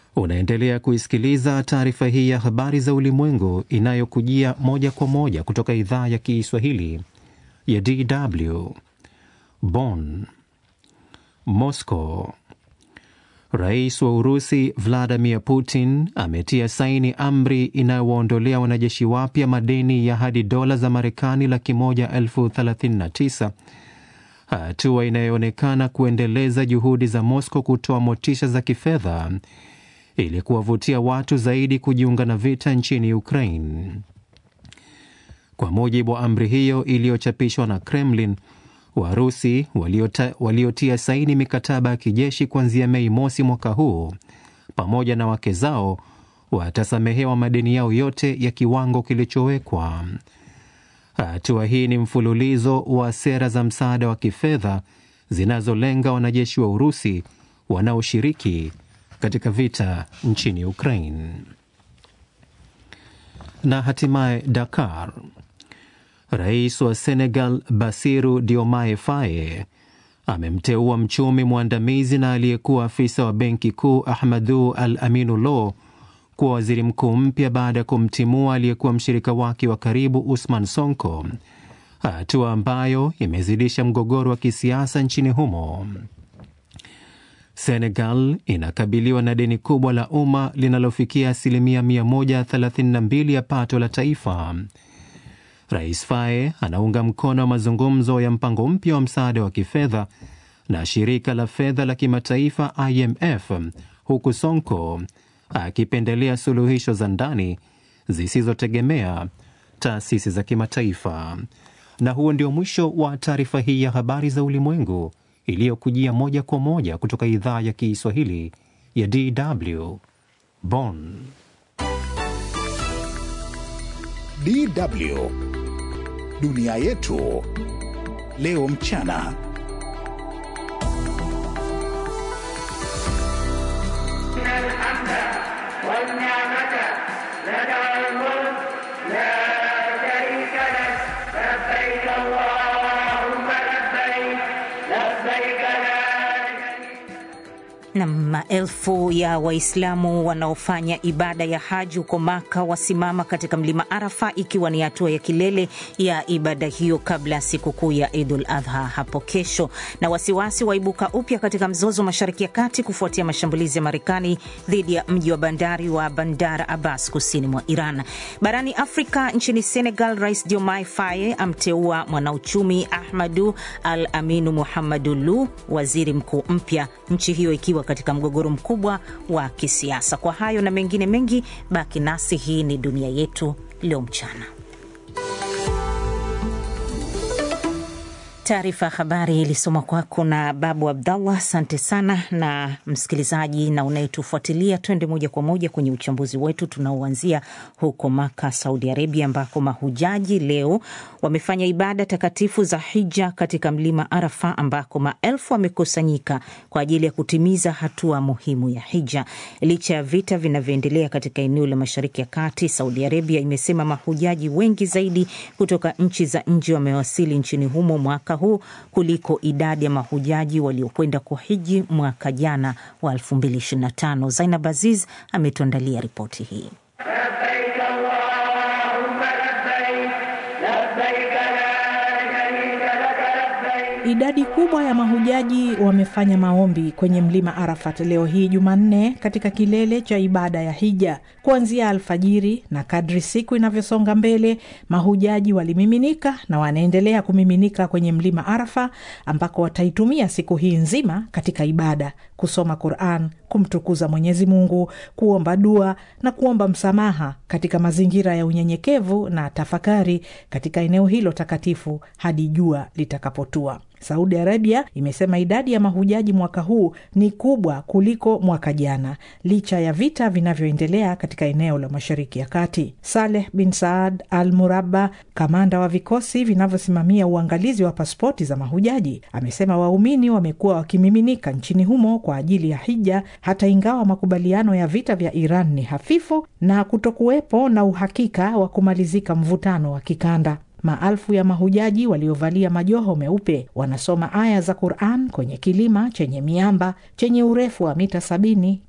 Unaendelea kuisikiliza taarifa hii ya habari za ulimwengu inayokujia moja kwa moja kutoka idhaa ya Kiswahili ya DW Bonn. Moscow. Rais wa Urusi Vladimir Putin ametia saini amri inayowaondolea wanajeshi wapya madeni ya hadi dola za Marekani laki moja elfu thelathini na tisa, hatua inayoonekana kuendeleza juhudi za Moscow kutoa motisha za kifedha ili kuwavutia watu zaidi kujiunga na vita nchini Ukraine. Kwa mujibu wa amri hiyo iliyochapishwa na Kremlin, Warusi waliota, waliotia saini mikataba ya kijeshi kuanzia Mei mosi mwaka huu pamoja na wake zao watasamehewa madeni yao yote ya kiwango kilichowekwa. Hatua hii ni mfululizo wa sera za msaada wa kifedha zinazolenga wanajeshi wa Urusi wanaoshiriki katika vita nchini Ukraine. Na hatimaye Dakar. Rais wa Senegal Basiru Diomaye Faye amemteua mchumi mwandamizi na aliyekuwa afisa wa benki kuu Ahmadu Al Aminu Lo kuwa waziri mkuu mpya baada ya kumtimua aliyekuwa mshirika wake wa karibu Usman Sonko, hatua ambayo imezidisha mgogoro wa kisiasa nchini humo. Senegal inakabiliwa na deni kubwa la umma linalofikia asilimia 132 ya pato la taifa. Rais Faye anaunga mkono mazungumzo ya mpango mpya wa msaada wa kifedha na shirika la fedha la kimataifa IMF, huku Sonko akipendelea suluhisho za ndani zisizotegemea taasisi za kimataifa. Na huo ndio mwisho wa taarifa hii ya habari za ulimwengu iliyokujia moja kwa moja kutoka idhaa ya Kiswahili ya DW Bonn. DW Dunia yetu leo mchana. na maelfu ya Waislamu wanaofanya ibada ya haji huko Maka wasimama katika mlima Arafa, ikiwa ni hatua ya kilele ya ibada hiyo kabla ya sikukuu ya Idul Adha hapo kesho. Na wasiwasi waibuka upya katika mzozo mashariki ya kati kufuatia mashambulizi ya Marekani dhidi ya mji wa bandari wa Bandar Abbas kusini mwa Iran. Barani Afrika, nchini Senegal, Rais Diomaye Faye amteua mwanauchumi Ahmadu Al Aminu Muhammadu Lu waziri mkuu mpya, nchi hiyo ikiwa katika mgogoro mkubwa wa kisiasa. Kwa hayo na mengine mengi, baki nasi. Hii ni Dunia Yetu Leo Mchana. Taarifa ya habari ilisomwa kwako na Babu Abdallah. Asante sana. Na msikilizaji na unayetufuatilia, twende moja kwa moja kwenye uchambuzi wetu tunaoanzia huko Maka, Saudi Arabia, ambako mahujaji leo wamefanya ibada takatifu za hija katika mlima Arafa, ambako maelfu wamekusanyika kwa ajili ya kutimiza hatua muhimu ya hija. Licha ya vita vinavyoendelea katika eneo la Mashariki ya Kati, Saudi Arabia imesema mahujaji wengi zaidi kutoka nchi za nje wamewasili nchini humo mwaka huu kuliko idadi ya mahujaji waliokwenda kuhiji mwaka jana wa 2025. Zainab Aziz ametuandalia ripoti hii. Idadi kubwa ya mahujaji wamefanya maombi kwenye mlima Arafat leo hii Jumanne, katika kilele cha ibada ya hija kuanzia alfajiri, na kadri siku inavyosonga mbele, mahujaji walimiminika na wanaendelea kumiminika kwenye mlima Arafa, ambako wataitumia siku hii nzima katika ibada, kusoma Quran, kumtukuza Mwenyezi Mungu, kuomba dua na kuomba msamaha katika mazingira ya unyenyekevu na tafakari katika eneo hilo takatifu hadi jua litakapotua. Saudi Arabia imesema idadi ya mahujaji mwaka huu ni kubwa kuliko mwaka jana, licha ya vita vinavyoendelea katika eneo la Mashariki ya Kati. Saleh bin Saad Al Murabba, kamanda wa vikosi vinavyosimamia uangalizi wa pasipoti za mahujaji, amesema waumini wamekuwa wakimiminika nchini humo kwa ajili ya hija, hata ingawa makubaliano ya vita vya Iran ni hafifu na kutokuwepo na uhakika wa kumalizika mvutano wa kikanda. Maelfu ya mahujaji waliovalia majoho meupe wanasoma aya za Quran kwenye kilima chenye miamba chenye urefu wa mita sabini